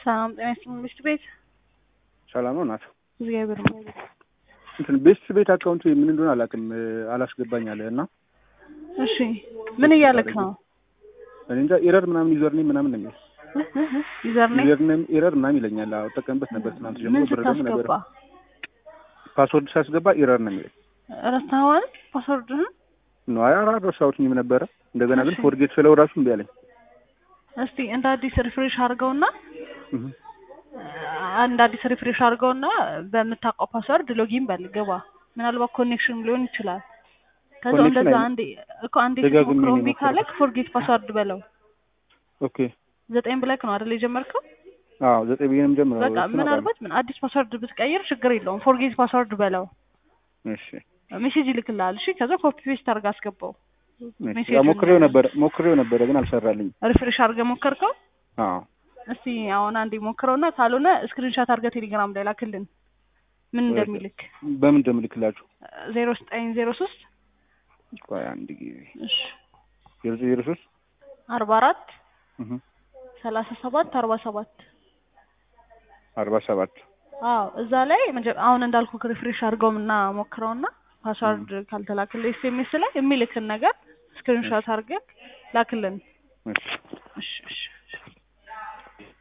ሰላም ጤና ይስጥልኝ ሚስት ቤት ሰላም ነው ናት። እግዚአብሔር ይመስገን። እንትን ቤስት ቤት አካውንት ምን እንደሆነ አላውቅም አላስገባኝ አለ እና እሺ ምን እያለክ ነው? እኔ እንጃ ኤረር ምናምን ዩዘር ኔም ምናምን ነው የሚል ዩዘር ኔም ዩዘር ኔም ኤረር ምናምን ይለኛል። አዎ እጠቀምበት ነበር ትናንት ጀምሮ ምን ብር ደግሞ ነበር ስታስገባ ፓስወርድ ሳስገባ ኤረር ነው የሚለኝ ረስተኸዋል ፓስወርድህን? ነው አይ አልረሳሁትኝም ነበረ። እንደገና ግን እሺ። ፎርጌት ስለው ራሱ እምቢ አለኝ። እስቲ እንደ አዲስ ሪፍሬሽ አድርገውና እህ አንድ አዲስ ሪፍሬሽ አድርገውና በምታውቀው ፓስወርድ ሎጊን በል ግባ። ምናልባት ኮኔክሽን ሊሆን ይችላል። ከዛ ኮኔክሽን እንደዛ አይ- አንዴ እኮ አንዴ ደጋግሜ ስትሞክረው ነው እምቢ የሞከርኩት። ካለክ ፎርጌት ፓስወርድ በለው። ኦኬ ዘጠኝ ብለክ ነው አይደል የጀመርከው? አዎ ዘጠኝ ብዬ ነው የምጀምረው። በቃ እሱን ምናልባት ምን አዲስ ፓስወርድ ብትቀይር ችግር የለውም። ፎርጌት ፓስወርድ በለው። አውቃለሁ። እሺ ሜሴጅ ይልክልሃል። እሺ ከዛ ኮፒ ፔስት አድርገህ አስገባው። እሺ። ሜሴጁን ያው ሞክሬው ነበረ ሞክሬው ነበረ ግን አልሰራልኝም። ሪፍሬሽ አድርገህ ሞከርከው? አዎ እስቲ አሁን አንዴ ሞክረውና ካልሆነ ስክሪንሻት አድርገህ ቴሌግራም ላይ ላክልን ምን እንደሚልክ በምን እንደምልክላችሁ ዜሮ ዘጠኝ ዜሮ ሶስት ቆይ አንድ ጊዜ እሺ ዜሮ ዜሮ ሶስት አርባ አራት እህ ሰላሳ ሰባት አርባ ሰባት አርባ ሰባት አዎ እዛ ላይ መጀ- አሁን እንዳልኩ ሪፍሬሽ አድርገው እና ሞክረውና ፓስዋርድ ካልተላክልህ ኤስኤምኤስ ላይ የሚልክን ነገር ስክሪንሻት አድርገህ ላክልን። እሺ እሺ እሺ